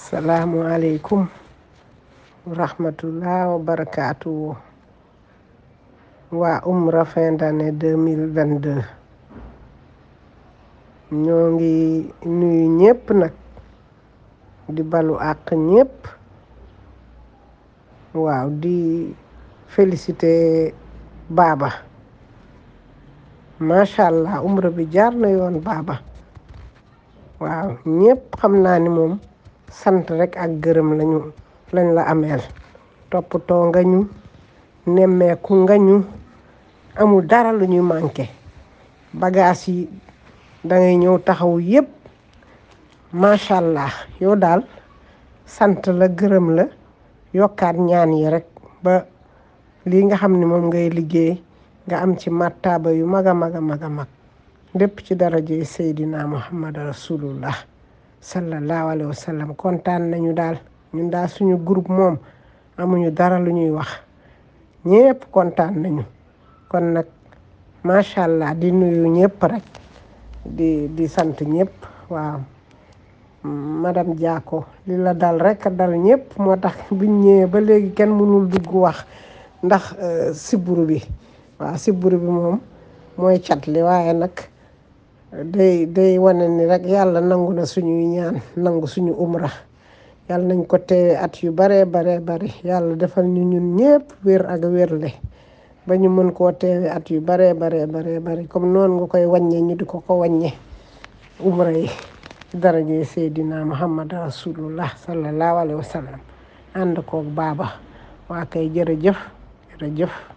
salaamualeykum wa rahmatullah wa barakaatu waa umra fin d'année deux mille vingt deux ñoo ngi nuyu ñëpp nag di balu àq ñëpp waaw di félicité baaba macha allah umra bi jaar na yoon baaba waaw ñëpp xam naa ni moom sant rek ak gërëm lañu lañ la ameel toppatoo nga ñu nemmeeku nga ñu amul dara lu ñuy manqué bagage yi dangay ñëw taxaw yëpp macha allah yow daal sant la gërëm la yokkaat ñaan yi rek ba lii nga xam ne moom ngay liggéey nga am ci martaba yu mag a mag a mag a mag lépp ci daraje Seydina Muhammad rasulullah sallallahu alayhi wa sallam kontaan nañu daal ñun daal suñu groupe moom amuñu dara lu ñuy wax ñëpp kontaan nañu kon nag macha allah di nuyu ñëpp rek di di sant ñëpp waaw madame Diako li la dal rek dal ñëpp moo tax biñ ñëwee ba léegi kenn mënul dugg wax ndax siburu bi waaw siburu bi moom mooy cat li waaye nag day day wane ni rek yàlla nangu na suñuy ñaan nangu suñu umra yàlla nañ ko teewe at yu baree baree bari yàlla defal ñu ñun ñëpp wér ak wérle ba ñu mën koo teewe at yu baree baree baree bari comme noonu nga koy wàññe ñu di ko ko wàññe umra yi daraje Seydina Muhammad rasulullah sallallahu alayhi wa sallam ànd koog baaba waa kay jërëjëf jërëjëf